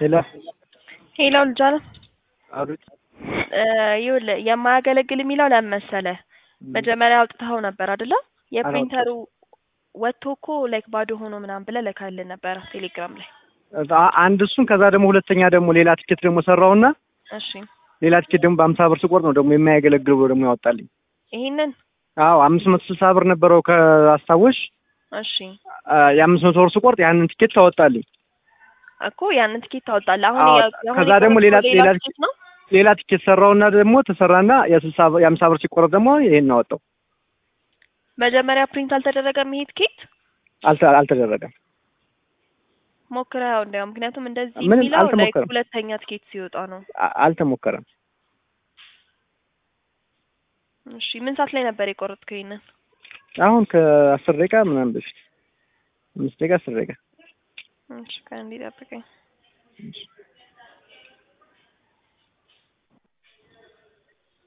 ሄሎ ሄሎ ልጅ አለ አሉት ይኸውልህ የማያገለግል የሚለው ለምን መሰለህ? መጀመሪያ አውጥተኸው ነበር አይደለ? የፕሪንተሩ ወጥቶ እኮ ላይክ ባዶ ሆኖ ምናምን ብለህ ልካልን ነበረ ቴሌግራም ላይ። አንድ እሱን ከዛ ደግሞ ሁለተኛ ደግሞ ሌላ ቲኬት ደግሞ ሰራውና እሺ ሌላ ቲኬት ደግሞ በአምሳ ብር ስቆርጥ ነው ደግሞ የማያገለግል ብሎ ደግሞ ያወጣልኝ። ይሄንን አዎ አምስት መቶ ስልሳ ብር ነበረው ከአስታወሽ እሺ የአምስት መቶ ብር ስቆርጥ ያንን ቲኬት ታወጣልኝ። እኮ ያንን ትኬት ታወጣለህ። አሁን አዎ፣ ያ- አሁን ከዛ ደግሞ ሌላ የቆረጥከው ሌላ ትኬት ነው። ሌላ ቲኬት ሰራውና ደግሞ ተሰራና የስልሳ ብር- የአምሳ ብር ሲቆረጥ ደግሞ ይሄን አወጣው። መጀመሪያ ፕሪንት አልተደረገም ይሄ ትኬት አልተ- አልተደረገም። ሞክረኸው እንዲያው ምክንያቱም እንደዚህ ምንም የሚለው ላይክ አልተሞከረም። ሁለተኛ ትኬት ሲወጣ ነው። አ- አልተሞከረም። እሺ ምን ሰዓት ላይ ነበር የቆረጥከው ይሄንን? አሁን ከአስር ደቂቃ ምናምን በፊት አምስት ደቂቃ አስር ደቂቃ እሺ ከእንዲህ ጠብቀኝ። እሺ።